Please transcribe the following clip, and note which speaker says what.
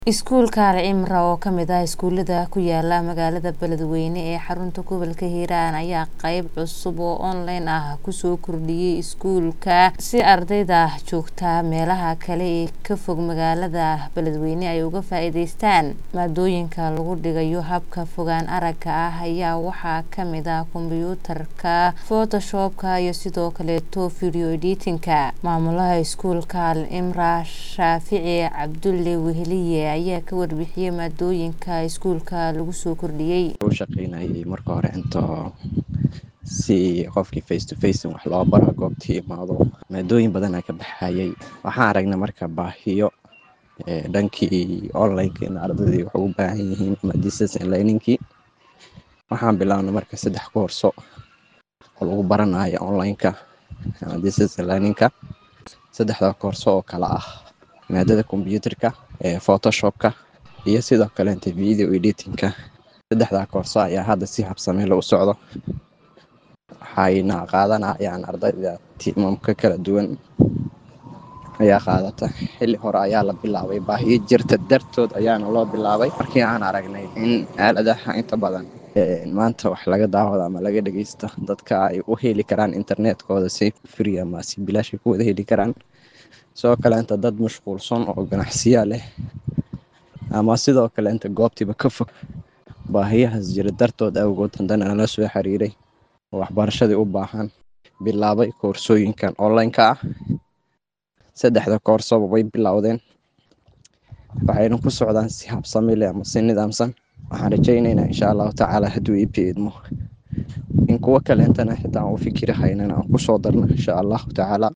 Speaker 1: Iskuulka Al Cimra oo ka mid ah iskuulada ku yaala magaalada Beledweyne ee xarunta gobolka Hiiraan ayaa qayb cusub oo online ah kusoo kordhiyay iskuulka si ardayda joogta meelaha kale ee ka fog magaalada Beledweyne ay uga faa'iidaystaan maadooyinka lagu dhigayo habka fogaan aragga ah ayaa waxaa ka mid ah kombiyuutarka Photoshop-ka iyo sidoo kaleeto video editing-ka maamulaha iskuulka Al Cimra Shaafici Cabdulle Weheliye ayaa ka warbixiyay maadooyinka iskuulka lagu soo kordhiyay
Speaker 2: u shaqeynayay marka hore into si qofkii face to face wax loo baro goobtii imaado maadooyin badan aa ka baxayay waxaan aragnay marka baahiyo ee dhankii online-ka in ardaydii wax ugu baahan yihiin ama distance learning-kii waxaan bilaabnay marka saddex koorso oo lagu baranayo online-ka ama distance learning-ka saddexda koorso oo kala ah maadada kombiyuutarka ee photoshop-ka iyo sidoo kaleeta video editing-ka saddexdaa koorso ayaa hadda si habsami leh u socdo waxayna qaadanayaan ardayda tiimamka kala duwan ayaa qaadata xilli hore ayaa la bilaabay baahiyo jirta dartood ayaana loo bilaabay markii aan aragnay in aaladaha inta badan maanta wax laga daawado ama laga dhageysto dadka ay u heli karaan internetkooda si free ama si bilaash ay ku wada heli karaan sidoo kaleeta dad mashquulsan oo ganacsiya leh ama sidoo kaleeta goobtiiba ka fog baahiyahaas jira dartood awgood haddana nala soo xiriiray oo waxbarashadii u baahan bilaabay koorsooyinkan online-ka ah saddexda koorsoba way bilowdeen waxayna ku socdaan si habsami leh ama si nidaamsan waxaan rajaynaynaa insha allahu tacaala hadduu ii idmo in kuwo kaleetana xitaa aan u fikiri haynana aan kusoo darno insha allahu tacaala